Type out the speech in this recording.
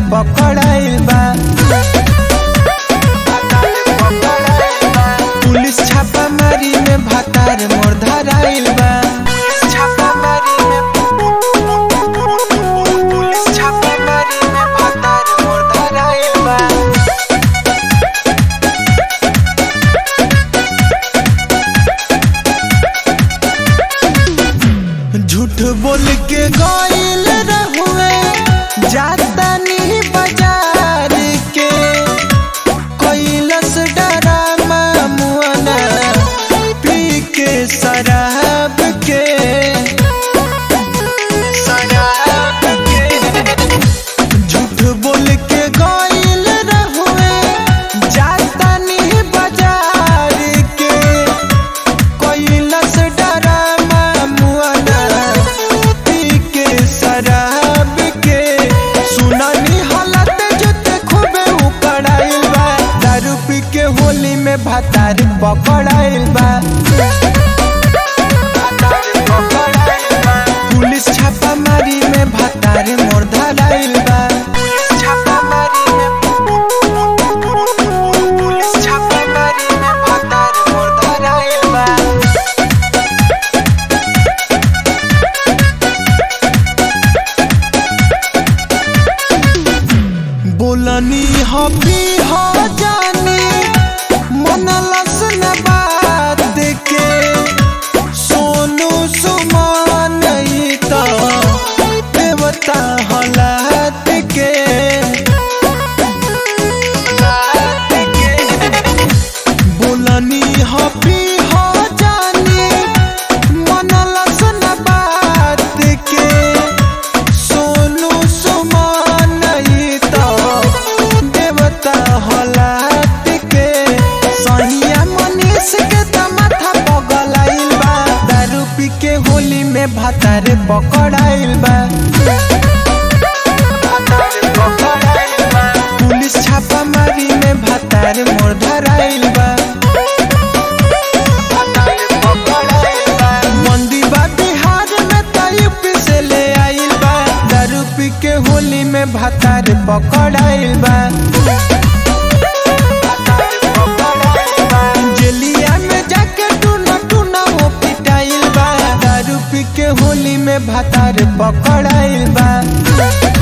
पकड़ाइल बा पुलिस छापामारी में भातार मोर धराइल बा छापामारी में पुलिस छापामारी में भातार मोर धराइल बा झूठ बोल के गइल रहुए जातानी बाजार के कैलस डरामा मुअना पी के शराब के शराब के झूठ बोल के गइल रहुए जातानी बाजार के कैलस डरामा मुअना पी के शराब के सुनानी हालत जुते खूबे उकड़ाइल बा दारू पी के होली में भातार पकड़ाइल बा पुलिस छापामारी में भातार मोर धराइल बा छापामारी में पुलिस छापामारी में भातार मोर धराइल बा बोलनी हबी हो जानी मन लसन बात के सोनू सुमान ई त देवता हलात के बोलनी हबी हो जानी मन लसन बात के सोनू सुमान ई त देवता हलात के सहिया मनीष के त माथा पगलाइल बा दारू पी के होली में भातार पकड़ाइल बा पुलिस छापामारी में भातार मोर धराइल बा मंदी बा बिहार में त यूपी से ले आइल बा दारू पी के होली में भातार पकड़ाइल बा जेलिया में जाके टूना टूना वो पिटाइल बा दारू पी के होली में भातार पकड़ाइल बा